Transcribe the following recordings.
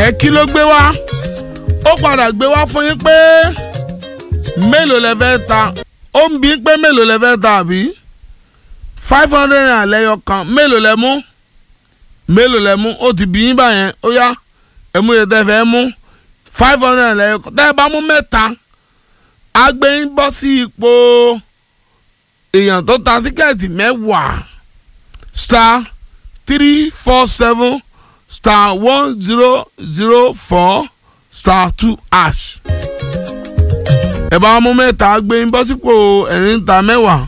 ẹ kí ló gbé wá ó padà gbé wá fún yín pé mélòó lẹ fẹ́ ta ó ń bí pé mélòó lẹ fẹ́ ta àbí five hundred naira lẹ́yọ kan mélòó lẹ mú mélòó lẹ mú ó ti bí yín báyẹn ó yá ẹ mú yẹn tẹ́ fẹ́ mú five hundred naira lẹ́yọ kan tẹ́ ẹ bá mú mẹ́ta á gbé yín bọ́ sí ipò èèyàn tó ta tíkẹ́ẹ̀tì mẹ́wàá star three four seven star one zero zero four star two ash. ẹ bá mú mẹ́ta gbé ń bọ́ sípò ẹ̀rín ta mẹ́wàá.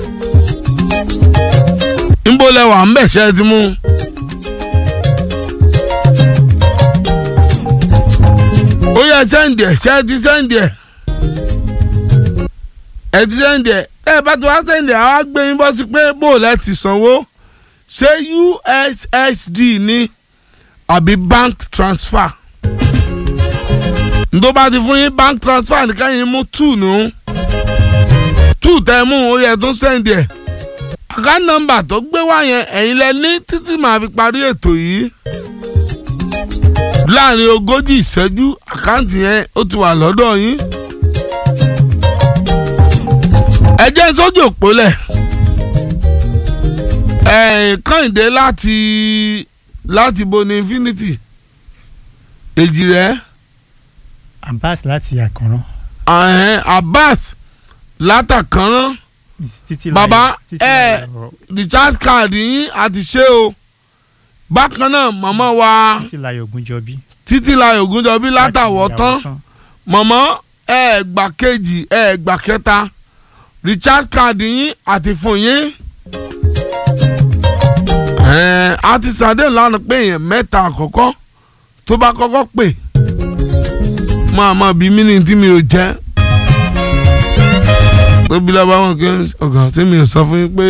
ńbó lẹwà ń bẹ̀ ṣẹ́ ti mú. ó yẹ sẹ́ǹdì ẹ̀ ṣẹ́ ti sẹ́ǹdì ẹ̀. ẹ̀ ti sẹ́ǹdì ẹ̀ ẹ̀ bá ti wá sẹ́ǹdì ẹ̀ á gbé ń bọ́ sí pé bó o lẹ́ ti sanwó ṣé ussd ní àbí bank transfer ǹdó bá ti fún yín bank transfer nìkan yín mú two nù two tẹ mú ó yẹ tó sẹ́ndì ẹ̀ account number tó gbé wá yẹn ẹ̀yin lẹ ní títí màá fi parí ètò yìí láàrin ogójì ìṣẹ́jú àkáǹtì yẹn ó ti wà lọ́dọ̀ yín ẹ jẹ́ sójú òpólẹ̀ kànìdé láti láti boni infinity èjì rẹ abbas láti àkànrán. abbas látàkànrán títí bàbá ẹ recharge card yín àti ṣé o bákan náà màmá wa títí láyọ̀ ògúnjọbí. títí la ògúnjọbí látàwọ̀ tán màmá ẹ gbà kejì ẹ gbà kẹta recharge card yín àti fún yín a ti sàdé lánàá pé èèyàn mẹ́ta àkọ́kọ́ tó bá kọ́kọ́ pè máa máa bí mí ní tí mi ò jẹ́ tóbi lọ́ba wọn kí ọ̀gá tí mi ò sọ fún yín pé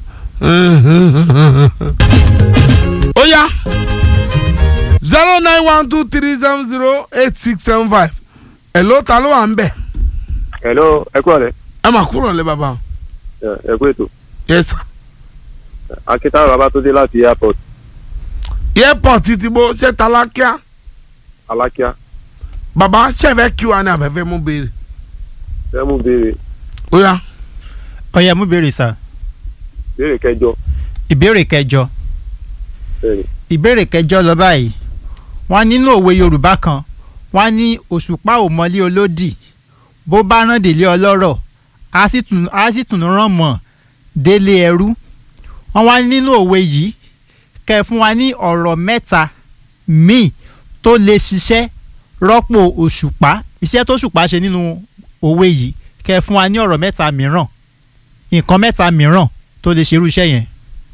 ó yá zero nine one two three seven zero eight six seven five ẹ̀ ló ta ló wà ń bẹ̀. hello ẹ kúrò rẹ. ẹ máa kúrò lé bàbá. ẹ kú ètò. yes sir akíntayọ̀ babatunde láti airport airport ti bó ṣe talákíá alákíá bàbá ṣẹ̀fẹ̀ kí wa ní afẹ́fẹ́ mú béèrè. fẹ́ mú béèrè ó yá ọyẹ mú béèrè sá béèrè kẹjọ ìbéèrè kẹjọ bẹ́ẹ̀ni ìbéèrè kẹjọ lọ báyìí wọ́n nínú òwe yorùbá kan wọ́n ní òṣùpá ò mọlé olódì bó bá rán délé ọlọ́rọ̀ á sì tún á sì tún rán mọ́ délé ẹrú wọ́n wá nínú òwe yìí kẹ́ ẹ fún wa ní ọ̀rọ̀ mẹ́ta míì tó lè ṣiṣẹ́ rọ́pò òṣùpá iṣẹ́ tó ṣùpá ṣe nínú òwe yìí kẹ́ ẹ fún wa ní ọ̀rọ̀ mẹ́ta mìíràn nǹkan mẹ́ta mìíràn tó lè ṣerú iṣẹ́ yẹn.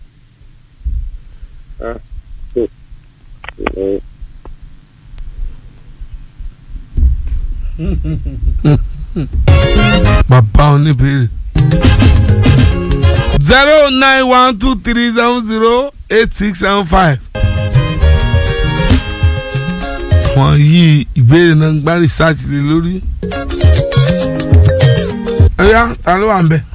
bàbá oníbèrè. zero nine one two three seven zero eight six seven five. wọ́n yí ìbéèrè náà gbá rìsáàtì lé lórí. ẹ̀yà ta ló wà ń bẹ̀.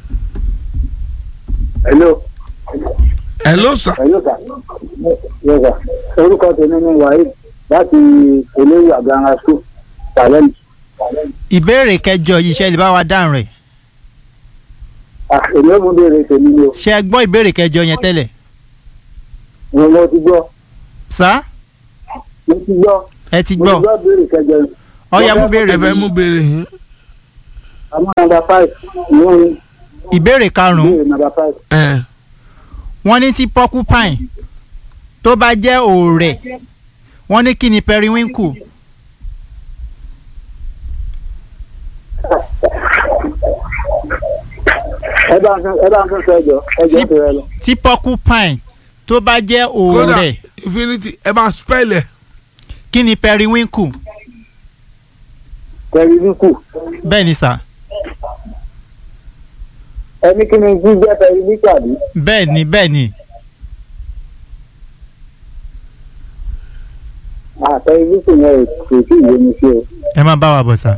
hello. hello sir. hello sir. yes sir. orúkọ tèmi ni waheed láti eléyìí àgbàǹgà school challenge. ìbéèrè kẹjọ yìí ṣe lè bá wa dáhùn rẹ̀ ah èmi ò mú béèrè tèmi ni o ṣe ẹ gbọ́ ìbéèrè kẹjọ yẹn tẹ́lẹ̀ mo mo ti gbọ́ sá mo ti gbọ́ ẹ ti mo gbọ́ ti gbọ́ béèrè kẹjọ yẹn. ọyá mú ẹ béèrè fẹ́ mú béèrè yín. àmọ́ nàmbà five ìwọ ni ìbéèrè karùn-ún béèrè nàmbà five. ẹ̀ wọ́n ní tí porcupine tó bá jẹ́ òòrẹ̀ wọ́n ní kí ni periwinkle ẹ bá ń ẹ bá ń sọ ẹjọ ẹjọ Tí- tó rẹ lọ. tí porcupine tó bá jẹ́ kódà òòrẹ̀ infinity ẹ bá spell ẹ̀. kí ni periwinkle pẹ̀lú níkù bẹ́ẹ̀ ni sà ẹni kí ni jíjẹ́ pẹ̀lú níkù àbí. bẹ́ẹ̀ ni bẹ́ẹ̀ ni àpẹẹrẹ níkù yẹn kò tí ì yé mi sí o. ẹ má bá wa bọ̀ sà.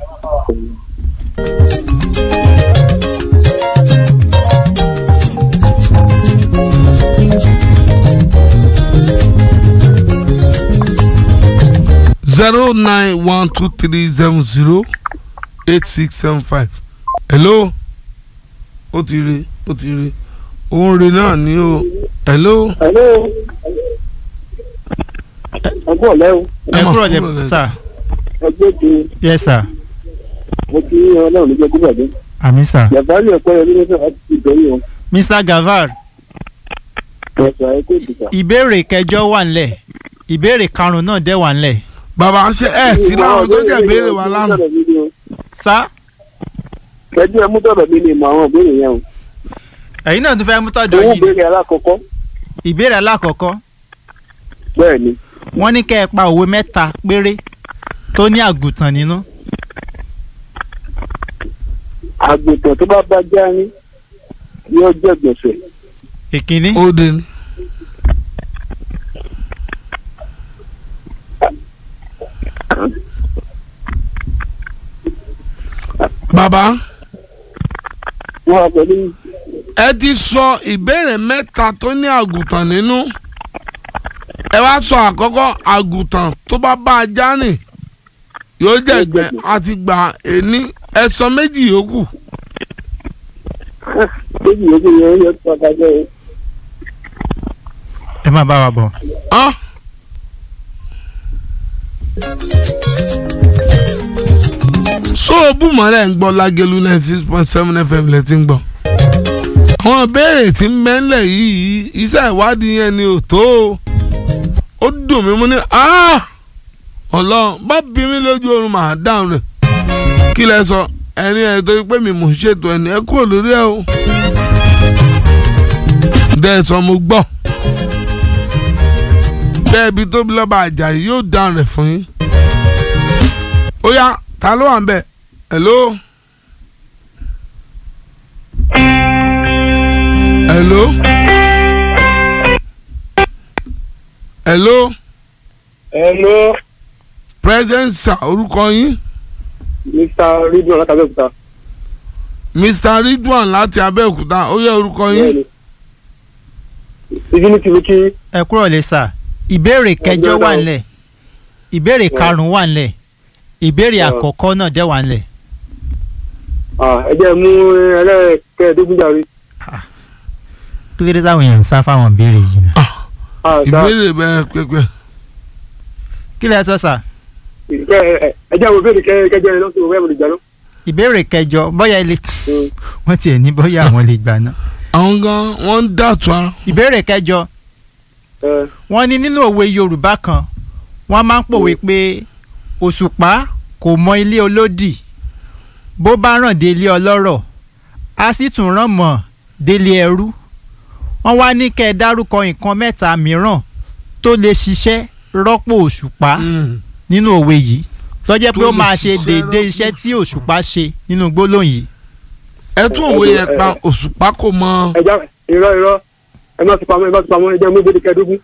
zero nine one two three seven zero eight six seven five hello ó ti rí ó ti rí òun rí náà ní o hello hello. ọgbọ́n ọ̀lẹ́ o ẹ mọ̀ kúrò kúrò lẹ lẹ- sà ẹgbẹ́ ti yes sir mo ti ọlọ́run níjẹ́ kó bàjẹ́. àmì sà yàtọ̀ àlẹ́ ẹ̀kọ́ yẹn nínú láti ti bẹ̀rẹ̀ wọn. mr gavar ẹ̀sọ̀ ẹ̀kọ́ ìdìbò. ìbéèrè kẹjọ wà ńlẹ̀ ìbéèrè karùnún náà dẹ̀ wà ńlẹ̀ bàbá ṣe ẹ sí láwọn tó jẹ béèrè wa lánàá sá kẹjú ẹ mú tọ̀dọ̀ mi lè mọ àwọn ìbéèrè yẹn o. ẹ̀yin náà tún fẹ́ mú tọ́jọ́ owó yìí béèrè alákọ̀ọ́kọ́ ìbéèrè alákọ̀ọ́kọ́ bẹ́ẹ̀ ni wọ́n ní kẹ́ ẹ pa òwe mẹ́ta péré tó ní àgùntàn nínú àgùntàn tó bá bá já ní yóò jẹ́ gbèsè. ìkíní ó dé ní. bàbá wọ́n wá pẹ̀lú ẹ ti sọ ìbéèrè mẹ́ta tó ní àgùntàn nínú ẹ wá sọ àkọ́kọ́ àgùntàn tó bá bá a já rìn yóò jẹ́ ìgbẹ́ àti gbà ẹni ẹ sọ méjì yòókù méjì yòókù yẹn yóò tó ọ̀gá jẹ́ o. ẹ má bá wa bọ̀. hàn. sóòbù mọ́lẹ̀ ń gbọ́ lágẹ̀lú ninety six point seven fm lẹ́ ti ń gbọ́. àwọn ìbéèrè tí ń bẹ́ńlẹ̀ yìí iṣẹ́ ìwádìí yẹn ni ò tó o. ó dùn mí mú ní "Ah! ọlọ́run bá bí mi lójú oorun màá dáhùn rẹ̀. kí lẹ sọ ẹni ẹ torí pé mi mò ń ṣètò ẹni ẹ kúrò lórí ẹ o. bẹ́ẹ̀ sọ mo gbọ́ bẹ́ẹ̀ bí tóbi lọ́ba àjàyí yóò dáhùn rẹ̀ fún yín. ó yá ta ló wà ń bẹ̀ hello. hello. hello. hello present sir orúkọ yín mr ridwan látàbẹ́òkúta. mr ridwan láti abẹ́òkúta ó yẹ orúkọ yín. divinity ló kí ẹ kúrò lè sà ìbéèrè kẹjọ Ọjọ́ wà náà. ńlẹ̀ ìbéèrè karùnún wà ńlẹ̀ ìbéèrè Ọ. àkọ́kọ́ náà dẹ̀ wà ńlẹ̀ ẹ jẹ́ mú ẹlẹ́ẹ̀kẹ́ẹ̀dógún jàre. kí ló dé táwọn èèyàn ń sá fáwọn ìbéèrè yìí náà. Ah, sir. ìbéèrè bẹ́ẹ̀ pẹ́pẹ́. kí lẹ sọ sà Kẹ- ẹ- ẹ- ẹ jẹ́ àwọn ìbéèrè kẹ- kẹjọ yẹn lọ́sọ̀rọ̀ bẹ́ẹ̀ mo lè jà lọ. ìbéèrè kẹjọ bóyá ilé Mm. wọ́n tiẹ̀ ní bóyá àwọn lè gbà náà. àwọn gan wọ́n ń dàtú ara. ìbéèrè kẹjọ Ẹ, wọ́n ní nínú òwe yorùbá kan wọ́n máa ń pòwe pé òṣùpá kò mọ ilé olódì bó bá ràn délé ọlọ́rọ̀ á sì tún ràn mọ́ délé ẹrú wọ́n wá ní kẹ́ ẹ dárúkọ nǹkan mẹ́ta mìíràn tó lè ṣiṣẹ́ rọ́pò òṣùpá Mm. nínú òwe yìí tó jẹ́ pé Tó ó lè máa ṣe ṣiṣẹ́ déédéé rọ́pò iṣẹ́ tí òṣùpá ṣe nínú gbólóhùn yìí. ẹ tún òwe yẹn pa òṣùpá kò mọ. ẹ já irọ́ irọ́ ẹ má fi pamọ́ ẹ má fi pamọ́ ẹ jẹ́ mú ìbéèrè kẹẹ̀dógún.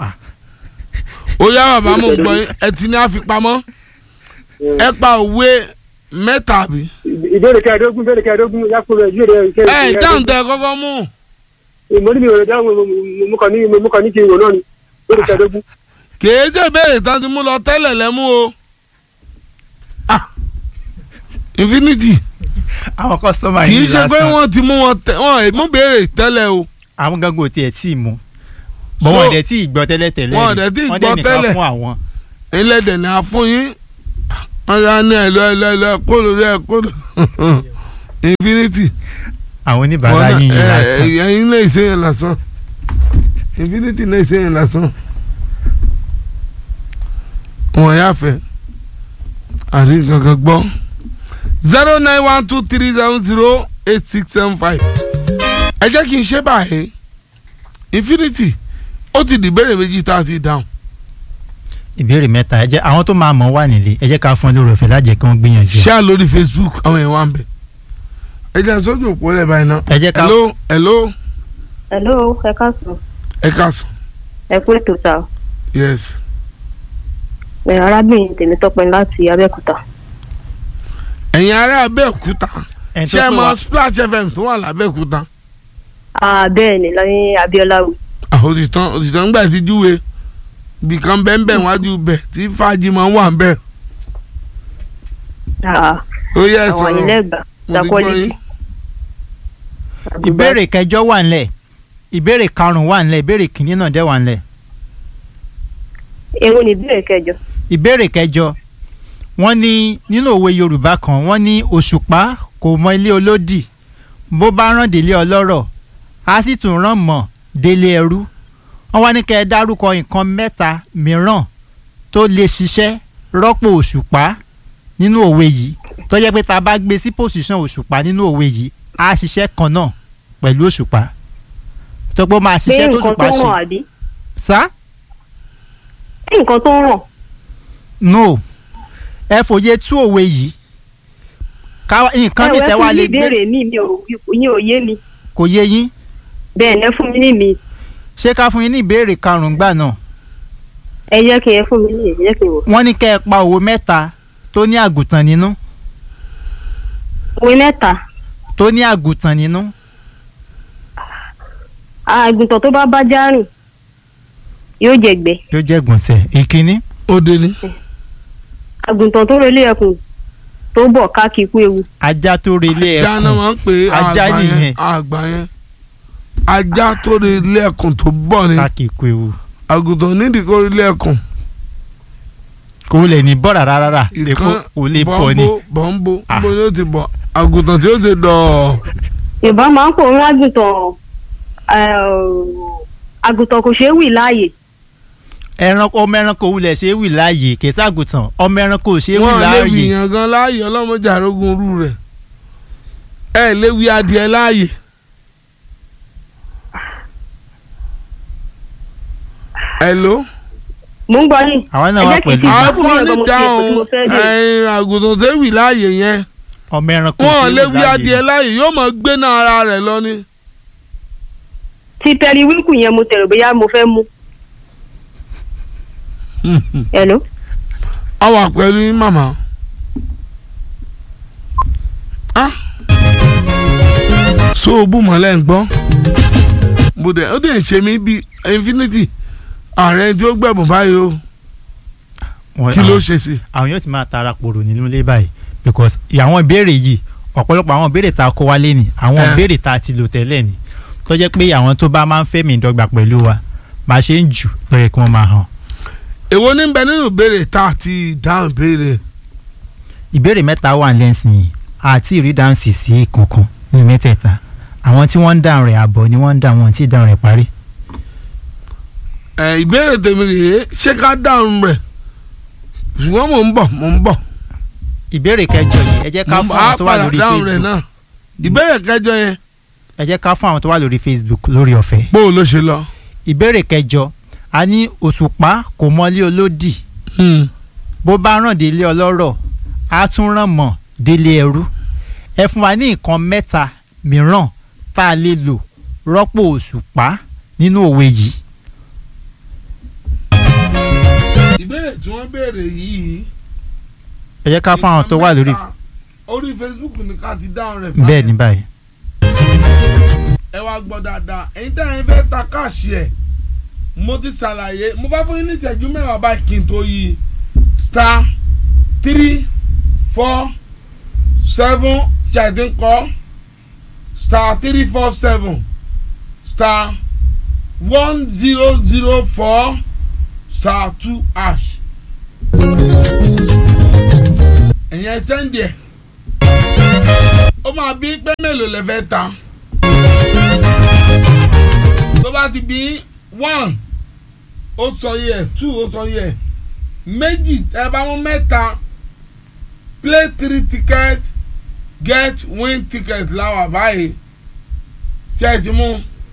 ó yá bàbá mo gbọ́ yín ẹ ti ní àfipamọ́ ẹ pa òwe mẹ́ta bí. ìbéèrè kẹẹ̀dógún ìbéèrè kẹẹ̀dógún yàtọ̀ rẹ̀ ìbéèrè ẹ kẹẹ̀dógún. dáhùn tẹ kọ́kọ́ mú. mo ní mi ò lè dáhùn mo- mo- mo kàn ní mo kàn ní kí n wò náà ni ìbéèrè kẹẹ̀dógún. kìí ṣe ìbéèrè tán ti mú lọ tẹ́lẹ̀ lẹ́mú o. Ah, infinity àwọn kọ́sọ́mà kìí yìí ṣe pé lásán wọ́n ti mú wọn tẹ wọ́n ẹ̀ mú béèrè tẹ́lẹ̀ o. àwọn gangan ò tiẹ̀ tí ì mú bọ́ So- wọn dẹ̀ tí ì gbọ́ tẹ́lẹ̀ tẹ́lẹ̀ Wọn rí. dẹ̀ tí ì Wọ́n gbọ́ dẹ̀ nìkan tẹ́lẹ̀. fún àwọn. ẹlẹ́dẹ̀ ni a fún yín wọ́n yá ní ẹ̀lọ́ ẹ̀lọ́ ẹ̀lọ́ kó lórí ẹ̀ kó lórí infinity. àwọn oníbàárà Wọ́n yín náà- yín ẹ- lásán. ẹ- ẹ̀yin náà ṣe yẹn lásán infinity náà ṣe yẹn lásán. wọ́n yá fẹ́ àrí kankan gbọ́ zero nine one two three seven zero eight six seven five ẹ jẹ́ kí n ṣe báyìí infinity ó ti dìbẹ̀rẹ̀ méjì tá a ti dáhùn. ìbéèrè mẹ́ta ẹ jẹ́ àwọn tó máa mọ̀ wà nílé ẹ jẹ́ ká fún ọ lórí ọ̀fẹ́ lájẹ́ kí wọ́n gbìyànjú. ṣáà lórí facebook àwọn èèyàn wà ń bẹ̀. ẹ jẹ́ sójú òpó lẹ̀ báyìí náà. ẹ jẹ́ ká hello hello hello ẹ káàsán ẹ káàsán ẹ kú ètò sá o. yes. ẹ arábìnrin Tèmítọ́pẹ́ láti Abẹ́òkúta ẹ̀yin ará abẹ́òkúta ẹni tó ṣé ẹ pè mọ wá splash fm tó wà lábẹ́òkúta. Ah, bẹ́ẹ̀ ni lẹ́yìn Abíọ́lá wò òtítàn òtítàn ńgbà tí júwe ibìkan bẹ́ẹ̀ bẹ́ẹ̀ wájú bẹ̀ tí fàájì máa ń wà ń bẹ̀ Ah, ó yẹ ẹ àwọn sọ̀rọ̀ ilẹ̀gbà mo ti gbọ́ yín. quality. ìbéèrè kẹjọ wà ńlẹ̀ ìbéèrè karùn-ún wà ńlẹ̀ ìbéèrè kìíní náà dẹ̀ wà ńlẹ̀ èwo ni ìbéèrè kẹjọ ìbéèrè kẹjọ wọ́n ní nínú òwe yorùbá kan wọ́n ní òṣùpá kò mọ ilé olódì bó bá rán délé ọlọ́rọ̀ á sì tún rán mọ́ délé ẹrú wọ́n wá ní kẹ́ ẹ dárúkọ nǹkan mẹ́ta mìíràn tó lè ṣiṣẹ́ rọ́pò òṣùpá nínú òwe yìí tó jẹ́ pé tá a bá gbé sí pòṣíṣàn òṣùpá nínú òwe yìí á ṣiṣẹ́ kan náà pẹ̀lú òṣùpá tó pé ó máa pé ṣiṣẹ́ tó nǹkan òṣùpá tó ṣe ràn àbí sá pé nǹkan tó ràn no ẹ fòye tú òwe yìí ká nǹkan mi ẹ tẹ́ wẹ́ wá fún mi lè gbé ìbéèrè mi mi ò yín ò yé mi kò yé yín bẹ́ẹ̀ ni ẹ fún mi ní mi ṣé ká fún yín ní ìbéèrè karùn-ún gbà náà ẹ jẹ́ kí ẹ fún mi ní ẹ jẹ́ kí n wò. wọ́n ní kẹ́ ẹ pa òwe mẹ́ta tó ní àgùntàn nínú òwe mẹ́ta tó ní àgùntàn nínú àgùntàn tó bá bá já rìn yóò jẹ̀gbẹ́ yóò jẹ́ gbọ̀nsẹ̀ ìkíní ó dé ní. àgùntàn tó relé ẹkùn tó bọ̀ ká kí ikú ewu ajá tó relé ajá náà ẹkùn máa ń pè é Ajá àgbà nìyẹn. yẹn àgbà yẹn ajá tó rí ilé ẹkùn tó bọ̀ ni káàkiri ikú ewu àgùntàn nídìí kó rí ilé ẹkùn kò lè ní bọ́ rárá rárá èkó ìkan kò lè bọ̀ ni bọ́ńbó bọ́ńbó Ah. bó ni ó ti bọ̀ àgùntàn tí ó ti dọ̀ yorùbá máa ń pò ń àgùntàn àgùntàn kò ṣeé wì láàyè ẹranko ọmọ ẹranko wulẹ̀ ṣe é wì láàyè kèsì àgùntàn ọmọ ẹranko ò ṣe é wì wọn lè wí láàyè yàn gan láàyè ọlọ́mọdé àrógún rú rẹ̀ ẹ lè wí adìẹ láàyè hello mò ń gbọ́ yín àwọn náà ẹ wà jẹ́ kí n pẹ̀lú fi àwọn fún mi fún ọ̀dọ́ ní mo fi ètò tí mo dáhùn fẹ́ dé. ẹ̀yìn àgùntàn tó wì láàyè yẹn ọmọ ẹranko ò wọn ṣe lè é wí wì láàyè adìẹ láàyè yóò máa gbé náà ara rẹ̀ lọ ni. ti pẹ̀lú wíńkù yẹn mo tẹ̀rọ bóyá mo fẹ́ mú. hello a wà pẹ̀lú yín màmá. Ah. so o bú mọ́lẹ̀ ń gbọ́ mo dẹ̀ ó dẹ̀ ń ṣe mí bíi infinity ààrẹ tí ó gbẹ̀bùn báyìí o Wọ́n- kí ló àwọn- ṣe sí. àwọn yóò ti máa tara pòrò nínú ilé báyìí because àwọn ìbéèrè yìí ọ̀pọ̀lọpọ̀ àwọn ìbéèrè tá a kó wálé ni àwọn Eh. ìbéèrè tá a ti lò tẹ́lẹ̀ ni tó jẹ́ pé àwọn tó bá máa ń fẹ́mi ìdọ́gba pẹ̀lú wa bá a ṣe ń jù ló yẹ kí wọ́n máa hàn. èwo ní bẹ nínú ìbéèrè tá a ti dáhùn ìbéèrè ìbéèrè mẹ́ta wà lẹ́sìn àti ìrídáhùn sì sí kankan nínú mẹ́tẹ̀ẹ̀ta àwọn tí wọ́n ń dáhùn rẹ̀ àbọ̀ ni wọ́n ń dáhùn wọn tí dáhùn rẹ̀ parí. ẹ ìbéèrè tèmi rèé ṣé ká dáhùn rẹ̀ ṣùgbọ́n mò ń bọ̀ mò ń bọ̀ ìbéèrè kẹjọ yìí ẹ jẹ́ ká mò ń fún bọ̀ á àwọn tó wà padà lórí dáhùn rẹ̀ Facebook náà ìbéèrè kẹjọ yẹn ẹ jẹ́ ká fún àwọn tó wà lórí Facebook lórí ọ̀fẹ́. bó o ló ṣe lọ. ìbéèrè kẹjọ a ní òṣùpá kò mọlé olódì Hmm. bó bá ràn délé ọlọ́rọ̀ á tún ràn mọ́ délé ẹrú ẹ fún wa ní nǹkan mẹ́ta mìíràn tá a lè lò rọ́pò òṣùpá nínú òwe yìí. ìbéèrè tí wọ́n béèrè yìí. ẹ jẹ́ ká fún àwọn tó wà lórí mẹ́ta, orí Facebook ni ká ti dáhùn rẹ̀ bẹ́ẹ̀ ní báyìí. ẹ wá gbọ́ dáadáa ẹ̀yin tẹ́ ẹ̀yin fẹ́ ta káàṣì ẹ̀ mo ti ṣàlàyé mo bá fún yín ní ìṣẹ́jú mẹ́wàá báyìí kí n tó yí star three four seven ṣàìdín kọ́ star three four seven star one zero zero four star two hash ẹ̀yin ẹ sẹ́ndì ẹ̀ ó máa bí pé mélòó lẹ fẹ́ ta tó bá ti bí one ó sọ yẹ two ó sọ yẹ méjì ẹ bá mú mẹ́ta play three ticket get win ticket láwà báyìí ṣé ẹ ti mú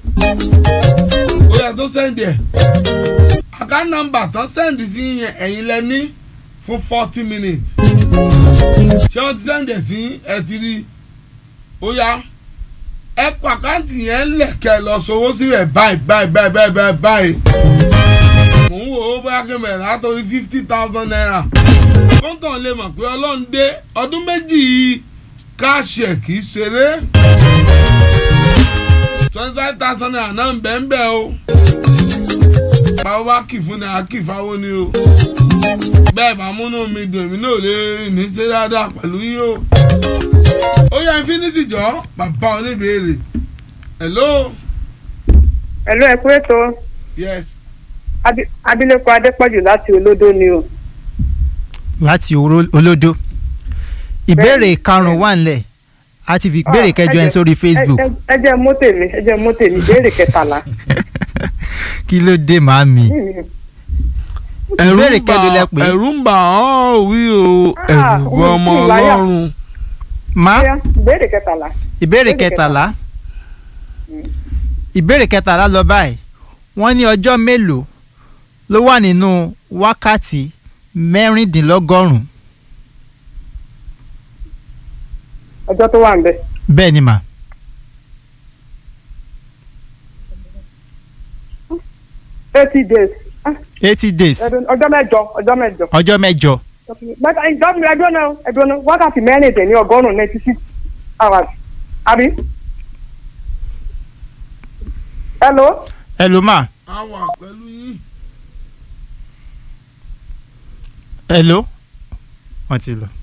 ó yẹ tó sẹ́ndì ẹ̀ àká nọ́mbà tán sẹ́ndì sí yẹn ẹ̀yin lẹ ní fún forty minutes ṣé wọ́n ti sẹ́ndì ẹ̀ sí ẹ ti rí ó yá ẹ kọ àkáǹtì yẹn lẹ̀kẹ́ lọ sowó síbẹ̀ báyìí báyìí báyìí báyìí báyìí báyìí. mò ń wò ó bóyá kí n bẹ̀rẹ̀ látọ̀rí fifty thousand naira. kóńtàn lè mọ̀ pé ọlọ́run dé ọdún méjì yìí káàṣì ẹ̀ kì í ṣeré. twenty five thousand naira náà ń bẹ̀ ń bẹ̀ o. báwo bá kì fún ni a kì fáwọn ni o bẹ́ẹ̀ bá múnú mi dùn mí náà lè ní ṣe dáadáa pẹ̀lú yín o. ó yá infinity jọ bàbá oníbèrè hello ẹ̀lú ẹ̀kú ètò yes Abi- abilékọ adépọ̀jù láti olódó ni o. láti Oró- olódó ìbéèrè karùn-ún wà nílẹ̀ a ti fi ìbéèrè kẹjọ ẹ̀ sórí Facebook ẹ ẹ jẹ́ mú tèmi ẹ jẹ́ mú tèmi ìbéèrè kẹtàlá. kí ló dé màámi ẹ̀rù ìbéèrè ń bà kẹjọ lẹ pé ẹ̀rù ń bà ọ́ wí o Ah, ẹ̀rù bọ ọmọ omi tún láyà. ọlọ́run má Bóyá, ìbéèrè kẹtàlá. ìbéèrè kẹtàlá ìbéèrè kẹtàlá lọ báyìí wọ́n ní ọjọ́ mélòó ló wà nínú wákàtí mẹ́rìndínlọ́gọ́rùn-ún ọjọ́ tó wà ń bẹ̀. bẹ́ẹ̀ ni mà eighty days Ah, eighty days ẹdun- ọjọ́ mẹ́jọ ọjọ́ mẹ́jọ. ọjọ́ mẹ́jọ Bàtà ìjọba ẹdun náà ẹdun náà wákàtí mẹ́rìndínlẹ́ ọgọ́rùn-ún ninety six hours. Àbí? Hello? ẹ ló mà a wà pẹ̀lú yín ẹ ló wọ́n ti lọ.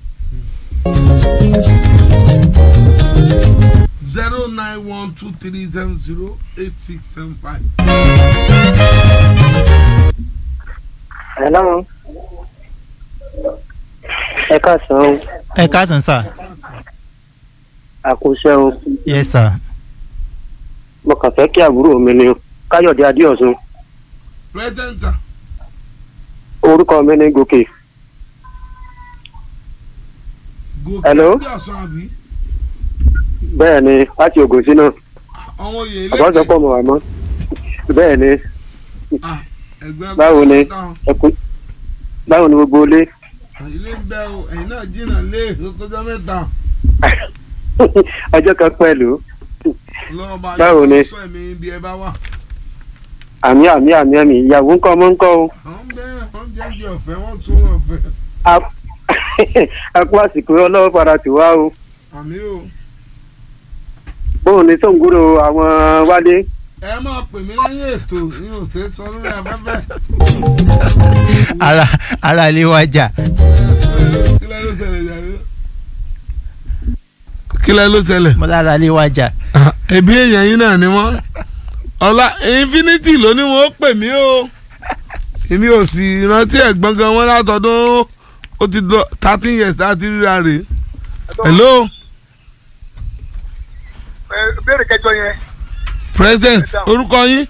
zero nine one two three seven zero eight six seven five. Hello. ẹ káàsán o ẹ káàsán sà àkóṣe o yes sir mo kàn fẹ́ kí àbúrò mi ni o káyọ̀dé adéọ̀sùn present sir. orúkọ mi ní gòkè gòkè Hello? bí ọ̀sán àbí bẹ́ẹ̀ ni láti ògùn sí náà àwọn oyè ilé àbọ̀sọpọ̀ mọ̀ wá mọ́ bẹ́ẹ̀ ni ẹgbẹ́ báwo ni táwọn ẹ kú báwo ni gbogbo ilé ilé ń bẹ o ẹ̀yin náà jìnnà lé kọjá mẹ́ta ọjọ́ kan pẹ̀lú lọ́wọ́ bá Báwo ni? sọ ẹ̀mí ibi ẹ bá wà. àmì àmì àmì àmì ìyàwó ńkọ́ ọmọ ńkọ́ o àwọn bẹ́ẹ̀ wọ́n jẹ́jẹ́ ọ̀fẹ́ wọ́n tún wọn ọ̀fẹ́ A- a kú àsìkò ọlọ́wọ́ padà tì wá o àmì o. bóun ni sóńgúrò àwọn wálé ẹ máa pè mí lẹ́yìn ètò ní òsè sọ lórí afẹ́fẹ́. ara ara ilé wa jà kí lẹ́ ló ṣẹlẹ̀ jàre. kí lẹ́ ló ṣẹlẹ̀. mo lára ilé wa jà ẹbí èèyàn yín náà ni wọ́n ọlá infinity ló ní wọn ó pè mí o èmi ò sì rántí ẹ̀gbọ́n gan wọn látọdún ó ti lọ thirteen years láti ríra rè hello béèrè kẹjọ yẹn president orúkọ yín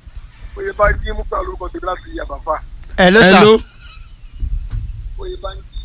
oyè bá jí mú pẹ̀lú orúkọ tèmi láti yàbàfà ẹ ló sà hello oyè bá ń jí